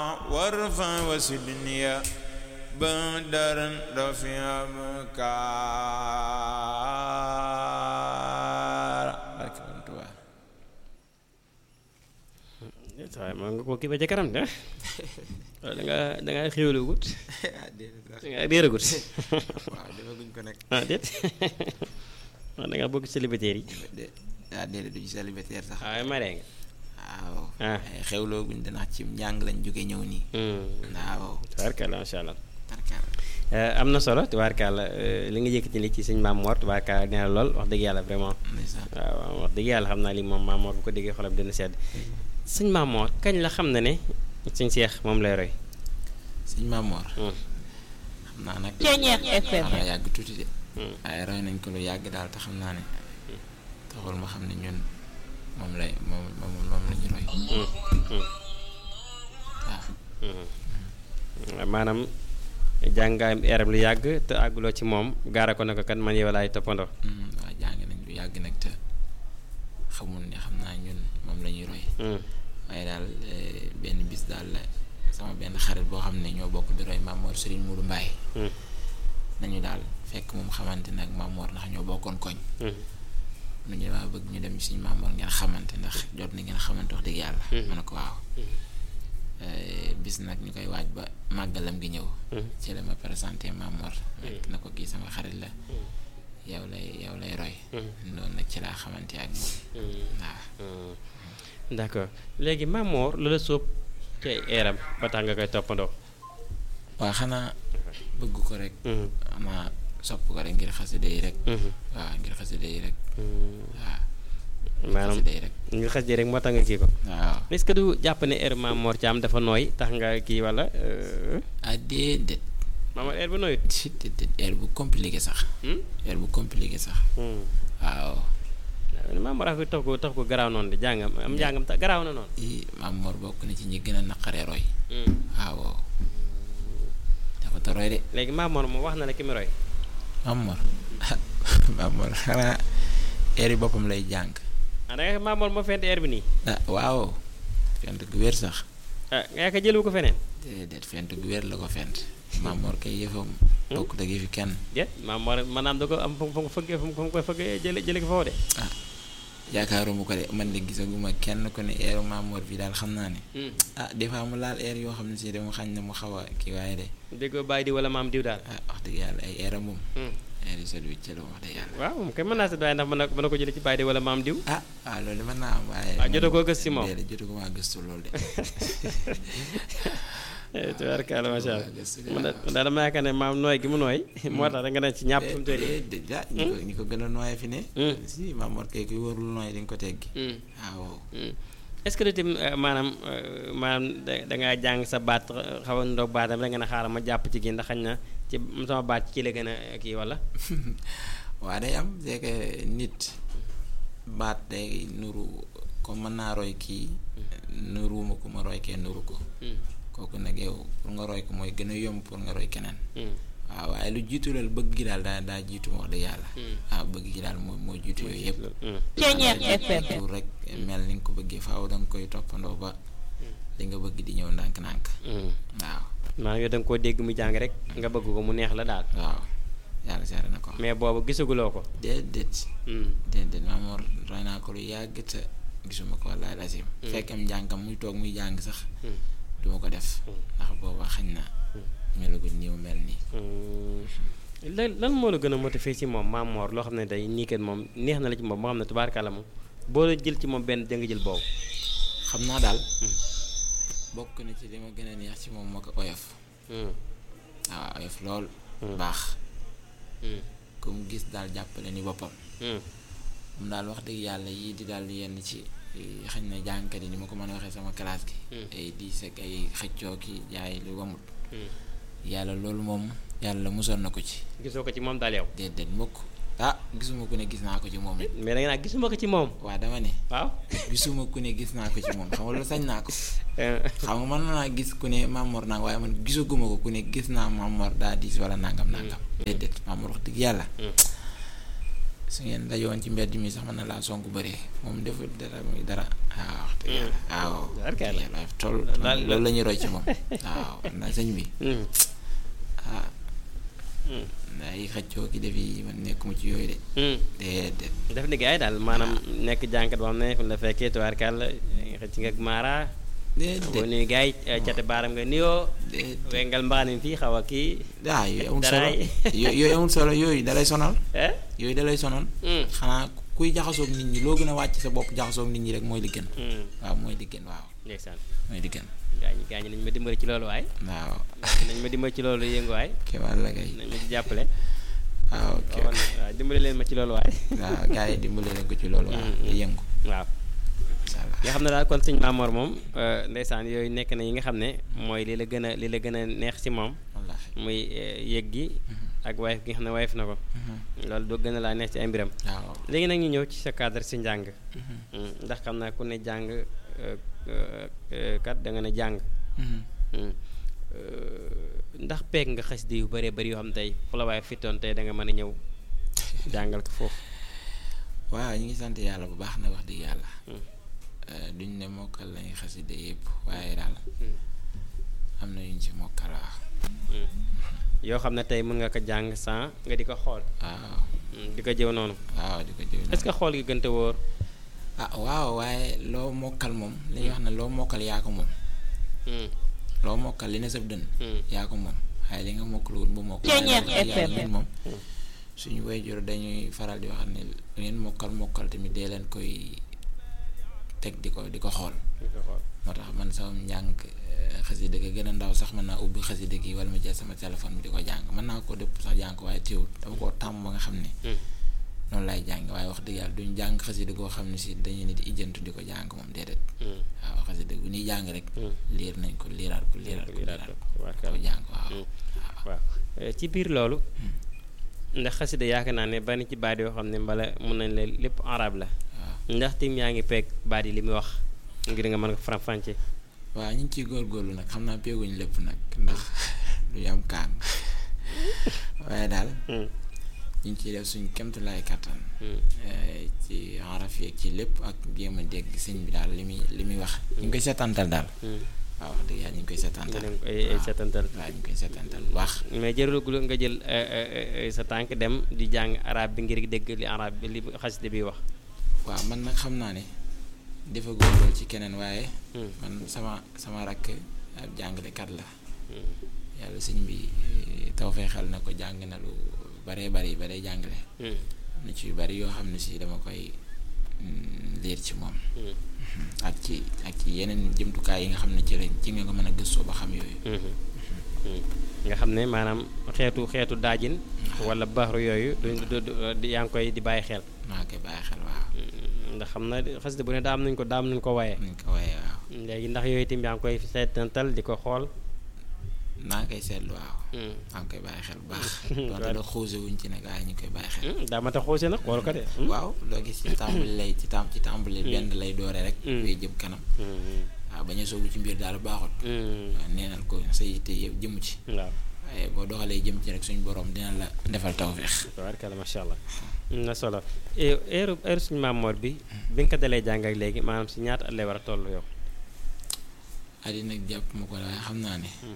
وارفع وسدني بدرا رفيع بكار barke Borom Tuubaa waaye maa nga ko kii ba ca kanam de da nga da nga xéwlu gut ah déedéet sax da nga réeragut waaw defaguñ ko nag ah déet wax da nga bokk célibataire yi de ah déedéet du ci célibataire sax waaye maree nga waaw Ah. ay xewlooguñ dana ci njàng lañ jóge ñëw nii waaw tubaarkalla macha allah tarkaal am na solo tubaarkalla li nga yëkkati li ci sëñ Maam Mor tubaarkalla nee na lool wax dëgg yàlla vraiment ndeysaan waaw wax dëgg yàlla xam naa li moom Maam Mor bu ko déggee xolam dina sedd sëñ Maam Mor kañ la xam na ne sëñ Seex moom lay roy sëñ Maamoor Hmm. xam naa nag Ceeñeex FM. xanaa yàgg tuuti de Hmm. waaye roy nañ ko lu yàgg daal te xam naa ne taxul ma xam ne ñun moom lay moom moom moom la ñu roy Hmm. Hmm. waaw Hmm. maanaam jàngaayam eeram lu yàgg te àgguloo ci moom gaara ko ne ko kat man yow laay toppandoo Hmm, waaw jàng nañ lu yàgg nag te xamul ne xam naa ñun moom la ñuy roy Hmm. waaye daal eh, benn bis daal la sama benn xarit boo xam ne ñoo bokk di roy Maamoor Serigne Moudou Mbaye Hmm. nañu daal fekk moom xamante nag Maamoor ndax ñoo bokkoon koñ Hmm. nu ñu dama bëgg ñu dem ci suñu Maamoor ngeen xamante ndax jot na ngeen xamante wax dëgg yàlla Mhm. ma ne ko waaw Eh, bis nag ñu koy waaj ba màggalam gi ñëw Hmm. ci la ma présenté Maamoor nekk na ko kii sama xarit la yow lay yow lay roy Hmm. noonu nag ci laa xamante ak moom Hmm. waaw Hmm. d'accord léegi Maam Mor lu la sóob ci ay eeram ba tax nga koy toppandoo waaw xanaa bëgg ko rek Hmm. xanaa sopp ko rek ngir xasida yi rek Hmm. waaw ngir xasida yi rek Hmm. waaw maanaam xasida yi rek nga xas ji rek moo tax nga kii ko waaw est-ce que du jàpp ne air Maam Mor Thiam dafa nooy tax nga kii wala euh, ah déedéet Maam Mor air bu nooyut déedéet air bu compliqué sax Hmm? air bu compliqué sax Hmm. waaw waaw Maam Mor affaire tax ko tax ko garaaw noonu de jàngam am jàngam tax garaaw na noonu i Maamoor bokk na ci ñi gën a naqaree roy Hmm. waaw dafa ta roy de léegi Maam Mor moom wax na la ki mu roy Maamoor Maamoor xanaa air yi boppam lay jàng ah da nga Maam Mor moo fent air bi nii ah waaw fent gu wér sax ah nga yaakaar jëlu ko feneen déedéet fent gu wér la ko fent Maamoor kay yëfam bokkut ak yëfi kenn déet Maam Mor maanaam da ko am fu mu fëggee fu mu koy fëggee jële jële ko foofu de ah yaakaaruma ko de man de gisaguma kenn ko ne air Maamoor bi daal xam naa ne Hmm. ah des fois mu laal air yoo xam ne si dama xañ na mu xaw a kii waaye de déggoo bàyyi di wala maam diw daal ah wax dëgg yàlla ay air moom Hmm. air yu sedd wicc la wax dëgg yàlla waaw moom kay mën naa seet waaye ndax mën na mën na ko jële ci bàyyi di wala maam diw ah waaw loolu mën naa am waaye Ah, jotoo koo gëstu ci moom? déedéet jotoo ko maa gëstu loolu de tubaarkalla macha allah Waaw, gëstu de man da- man daal dama yaakaar ne maam nooy gi mu nooy moo tax rek nga ne ci ñàpp fu mu toll nii déedéet ah ñi ko ñi ko gën a nooyee fi ne Hmm. si Maamoor kay kuy warul nooy di nga ko teggi Hmm. waaw Hmm. est-ce que itam euh, maanaam euh, maanaam da da ngaa jàng sa baat euh, xaw a ndoog baatam rek nga ne xaaral ma jàpp ci gi ndax xañ na ci sama baat ci la gën a kii wala. waa day am c'est que nit baat day nuru comme mën naa roy kii nuruwuma ko ma roy kee nuru ko Hmm. kooku nag yow pour nga roy ko mooy gën a yomb pour nga roy keneen Hmm. waaw waaye lu jiitu loolu bëgg gi daal daa daa jiitu wax dëgg yàlla Hmm. waaw bëgg gi daal moo moo jiitu yooyu yëpp Hmm. Ceeñeex FM. pour rek mel ni nga ko bëggee faaw da nga koy toppandoo ba li nga bëgg di ñëw ndànk-ndànk Hmm. waaw maanaam yow da nga koo dégg mu jàng rek nga bëgg ko mu neex la daal waaw yàlla seere na ko mais boobu gisaguloo ko. déedéet Hmm. déedéet Maamoor roy naa ko lu yàgg te gisuma ko wallaahi lazim fekkam njàngam muy toog muy jàng sax Hmm. duma ko def ndax booba xañ na melaguñ nii mu mel nii Hmm. lan lan moo la gën a motivé ci moom Maam Mor loo xam ne tey nii kat moom neex na la ci moom moo xam ne tubaarkàlla moom boo la jël ci moom benn da nga jël boobu. xam naa daal bokk na ci li ma gën a neex ci moom moo ko oyof Hmm. waaw oyof lool Hmm. baax Hmm. ku mu gis daal jàppale ni boppam Hmm. moom daal wax dëgg yàlla yii di daal yenn ci eh, xañ na jàngkat yi ni ma ko mën a waxee sama classe gi Hmm. ay diis ak ay xëccoo ki jaay lu wamut Hmm. yàlla loolu moom yàlla musoon na ko ci gisoo ko ci moom daal yow. déedéet mukk ah gisuma ku ne gis naa ko ci moom it mais da nga naa gisuma ko ci moom. waa dama ne waaw. gisuma ku ne gis naa ko ci moom xam nga loolu sañ naa ko xam nga mën naa gis ku ne Mamor naa waaye man gisaguma ko ku ne gis naa Mamor daa diis wala nangam nangam déedéet Mamor wax dëgg yàlla su ngeen dajoon ci mbedd mi sax mën na laa sonk bëree moom deful dara muy dara waaw wax dëgg yàlla waaw Barkeel la. yàlla toll Daal- loolu la ñuy roy ci moom waaw na sëñ bi Hmm. ah Hmm. ay xëccoo ki def yi man nekkuma ci yooyu de Hmm. déedéet def ni gaay daal maanaam nekk jànkat boo xam ne fu la fekkee tubaarkàlla xëcc nga ak maara boo déedéet nuyu gaay cati baaram nga nuyoo déedéet wengal mbaanin fii xaw a kii ah yooyu amul solo daraay. yo- yooyu amul solo yooyu dalay sonal eh yooyu dalay sonal Hmm. xanaa kuy jaxasoog nit ñi loo gën a wàcc sa bopp jaxasoog nit ñi rek mooy li gën Hmm. waaw mooy li gën waaw ndeysaan mooy li gën gaañ gaañ nañ ma dimbali ci loolu waay waaw nañ ma dimbali ci loolu yëngu waay kéemaan la kay nañ ma ci jàppale waaw ok waaw waaw dimbali leen ma ci loolu waay waaw gars yi dimbali leen ko ci loolu waaw Mm, mm. yëngu waaw incha allah nga xam ne daal kon sëñ Maamoor moom euh, ndeysaan yooyu nekk na yi nga xam ne mooy li la gën a li la gën a neex ci moom wallaahi muy euh, yëg gi ak wayef gi nga xam ne wayef na ko loolu doo gën a laa neex ci ay mbiram waaw léegi nag ñu ñëw ci sa cadre si njàng Mm, ndax xam naa ku ne jàng euh, euh, euh, kat da nga ne jàng Mm. Euh, ndax peeg nga xasida yu bëree bëri yoo xam tey fu la waaye fittoon tey da nga mën a ñëw jàngal ko foofu waaw ñu ngi sant yàlla bu baax na wax dëgg yàlla Mm. Euh, duñ ne mokkal lañuy xaside yëpp waaye daal Mm. am na yuñ ci mokkal waaw Mm. yoo xam ne tey mën nga ko jàng sans nga di ko xool waaw Mm, di ko jëw noonu waaw di ko jëw est-ce que xool gi gënte wóor ah waaw waaye loo mokkal moom li ñuy wax ne loo mokkal yaa ko moom Mm, loo mokkal li ne sab dënn mm, yaa ko moom waaye li nga mokkal woon bu mokkal Ceeñeer waaye wax dëgg yàlla FM. ñun moom suñu wayjur dañuy faral di wax ne lu ngeen mokkal mokkal tamit dee leen koy teg di ko di ko xool di ko xool moo tax man sama njàng eh, xasida gi gën a ndaw sax mën naa ubbi xasida gi wala ma jël sama téléphone bi di ko jàng mën naa ko dëpp sax jàng ko waaye teewul dama koo tàmm ba nga xam ne Mm, noonu laay jàng waaye wax dëgg yàlla duñ jàng xasida goo xam ne si dañu ne di ijjantu di ko jàng moom déedéet mm, waaw xasida bu ñuy jàng rek mm. liir nañ ko liiraat ko liiraat ko Liiraat liiraat ko, ko tubaarkalla. ko jàng waaw Mm. waaw Eh, ci biir loolu ndax xasida yaakaar naa ne bari ci baat yoo xam ne mbala mun nañ leen lépp arab la waaw ndax tim yaa ngi peeg baat yi li muy wax ngir nga mën ko faram-fàcce waaw ñu ngi ciy góorgóorlu nag xam naa peeguñ lépp nag ndax du am kaan waaye daal Mm, ñu ngi ciy def suñ kemtulaay kattan mm, eh, ci araf yeeg ci lépp ak jéem a dégg sëñ bi daal li muy li muy wax ñu ngi koy seetantal daal mm. waaw wax dëgg yàlla ñu ngi koy seetantal dinañ ko ay ay setantal waaw ñu ngi koy seetantal bu baax mais jërëgul nga jël eh, eh, eh, sa tànk dem di jàng arab bi ngir dégg li arab bi li xasida bi wax waaw man nag xam naa ne dafa góorgóorlu ci keneen waaye Mm, man sama sama rakk ab jàngalekat la mm, yàlla sëñ bi taw feexal na ko jàng na lu baree bari ba day jàngale mm, am na ci yu bari yoo xam ne si dama koy mm, liir ci moom mm, ak ci ak ci yeneen jëmtukaay yi nga xam ne ci lañ ci nga ko mën a gëstoo ba xam yooyu mhm, mm. nga xam ne maanaam xeetu xeetu daajin wala baxru yooyu du du du- du- yaa ngi koy di bàyyi xel maa koy bàyyi xel waaw Mm, ndax xam na xasida bu ne daa am nañ ko daa am nañ ko waaye nañ ko waaye waaw léegi ndax yooyu itam yaa ngi koy seetantal di ko xool naa koy seetlu waaw Mm. maa ngi koy bàyyi xel bu baax donte da xuuse wuñ ci nag waaye ñu koy bàyyi xel Mm, daa ma tax xoose nag xool ko de Mm. waaw loo gis ci tàmbali lay ci tam ci tàmbali benn lay doore rek Mm. way jëm kanam Mm, waaw bañ a soobu ci mbir daal baaxut mm, waaw neenal ko sa yitte yëpp jëmu ci waaw waaye boo doxalee jëm ci rek suñu borom dina la defal tawféex tabaarkalla macha allah am na solo heure heure suñu Maamoor bi bi nga ko dalee jàng ak léegi maanaam si ñaata at lay war a toll yow àddina nag jàpp ma ko waaye xam naa ne Hmm.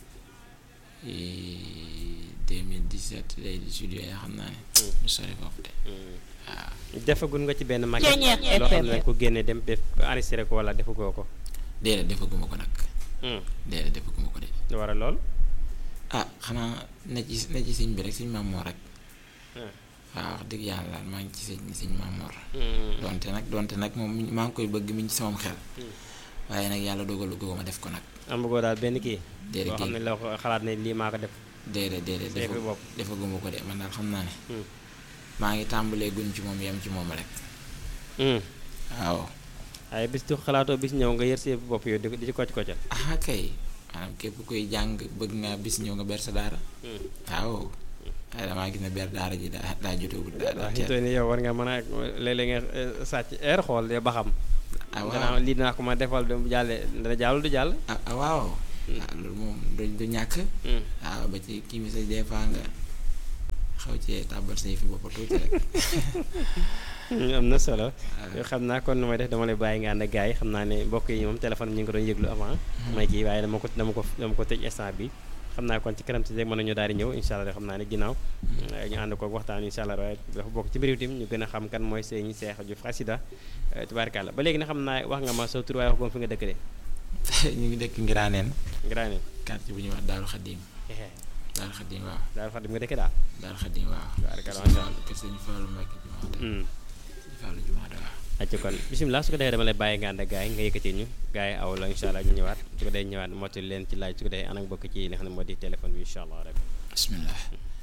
2017 lay di studio yi xam naa ne Hmm. ñu sori foofu de waaw defagul nga ci benn maquette Ceeñeer loo xam FM. ne ko génne dem def enregistré ko wala defagoo ko déedéet defaguma ko nag Hmm. déedéet defaguma ko de lu war a lool ah xanaa ne ci ne ci sëñ bi rek sëñ Mamoor rek Hmm. waaw wax dëgg yàlla daal maa ngi ci sëñ sëñ Mamoor Hmm. donte nag donte nag moom maa ngi koy bëgg mi ngi ci samam xel Hmm. waaye nag yàlla dogalu ko ma def ko nag amagoo daal benn kii déedéet boo xam ne la ko xalaat ne lii maa ko def déedéet déedéet Sa yëfi defa bopp. defaguma ko de man daal xam naa ne Hmm. maa ngi tàmbalee gun ci moom yem ci moom rek Hmm. waaw waaye bis tu xalaatoo bis ñëw nga yër si bopp yow di ko- di ci kocc koccal ah kay maanaam képp koy jàng bëgg nga bis ñëw nga ber sa daara Hmm. waaw waaye damaa gis ne ber daara ji daa daa jotewul daa daa waaw teel xitoo ni yow war nga mën a léeg-léeg nga eh, sàcc air xool de ba xam ah waaw danaa lii dinaa ko ma defal du jàlle dana jàll du jàll ah ah, waaw ah loolu moom du du ñàkk Hmm. waaw ba ci kii bi sax des fois nga xaw cee tàbbal say fi bopp tuuti rek am na solo xam naa kon nu may def dama lay bàyyi nga ànd ak gars yi xam naa ne mbokk yi moom téléphone bi ñu ngi ko doon yëglu avant may kii waaye dama ko dama ko dama ko tëj instant bi xam naa kon ci kanam si rek mën nañu daal di ñëw incha allah xam naa ne ginnaaw ñu ànd ko waxtaan incha allah waaye dafa bokk ci mbir tim ñu gën a xam kan mooy sëñ Cheikh Diouf Xasida tubaarkàlla ba léegi na xam naa wax nga ma sa tur waaye wax ko fi nga dëkk de ñu ngi dëkk Ngiraaneen Ngiraaneen quartier bu ñuy wax Daaru Xadim Daaru Xadim waaw daal fa dem nga dëkk daal Daaru Xadim waaw tubaarkàlla macha allah kër sëñ Fallou Mbacke jumaada Hmm. sëñ Fallou jumaada waaw acca kon bisimilah su ko defee dama lay bàyyi nga ànd ak gars yi nga yëkkati ñu gars yi aw la incha allah ñu ñëwaat su ko defee ñëwaat mottali leen ci laaj su ko defee anam bokk ci li nga xam ne moo di téléphone bi incha allah rek bismillah